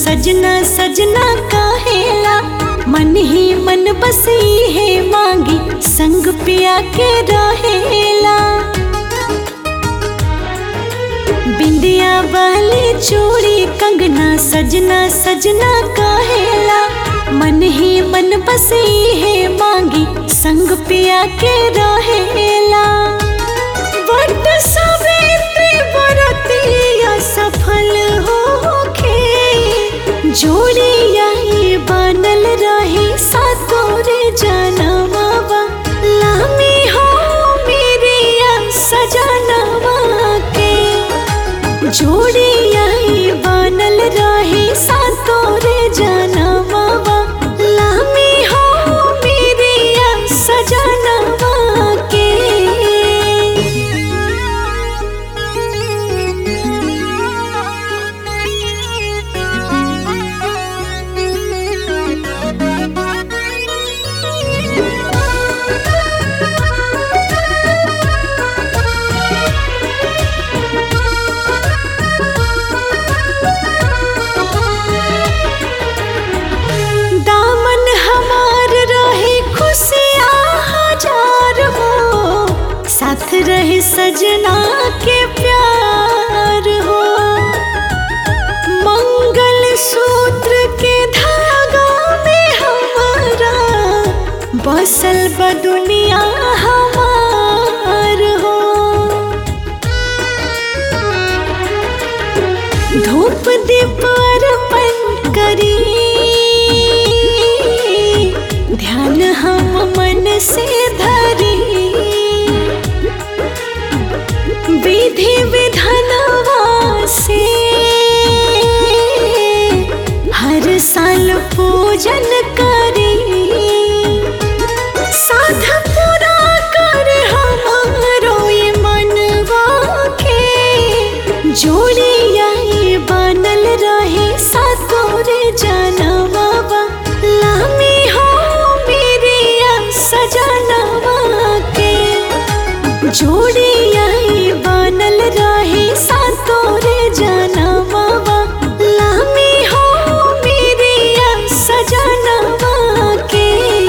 सजना सजना काहेला मन ही मन बसी है मांगी संग पिया के रहेला बिंदिया वाली चूड़ी कंगना सजना सजना काहेला मन ही मन बसी है मांगी संग पिया के रहेला बट सवेरे बरतिया सफल होखे जोड़िया ही बनल रही सातोरे जनमावा लामी हो मेरिया सजनवा के जोड़िया ही बनल रही सातोरे जनमावा लामी हो मेरिया सजनवा के दामन हमार रहे खुशियाँ हजार हो साथ रहे सजना के प्यार हो मंगल सूत्र के धागा में हमारा बसल ब दुनिया हमार हो धूप दीप अर्पण करी ध्यान हम मन से धरी विधि विधानवा से हर साल पूजन करी साध पूरा कर हमारो ये मनवा के जोड़िया ये बनल रहे सातोरे जनवा लामी हो मेरिया सजनवा के जोड़िया ये बनल रहे सातोरे जनवा लामी हो मेरिया सजनवा के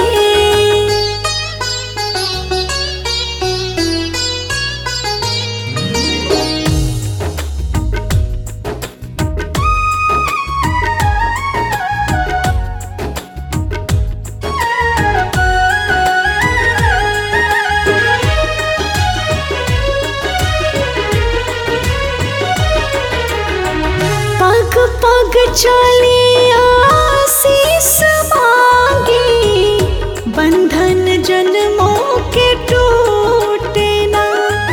पग पग चली आशीष मांगी बंधन जन्मों के टूटे ना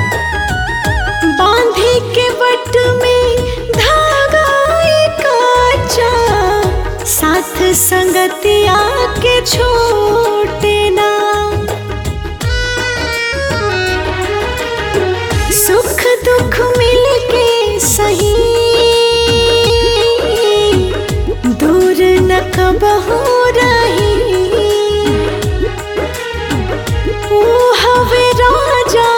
बांधे के बट में धागा काचा साथ संगतिया के छोटे ना सुख दुख मिलके सही दूर न कबहू रही ओ हवे राजा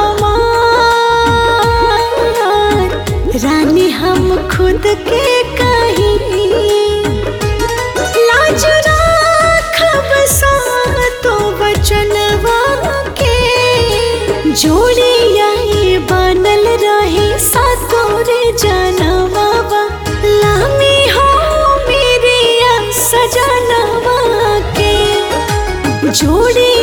हमार रानी हम खुद के कहीं लाज राखब सातो वचनवा के जोड़िया ये बनल रहे सातोरे जनवा लामी हो मेरिया सजनवा के जोड़ी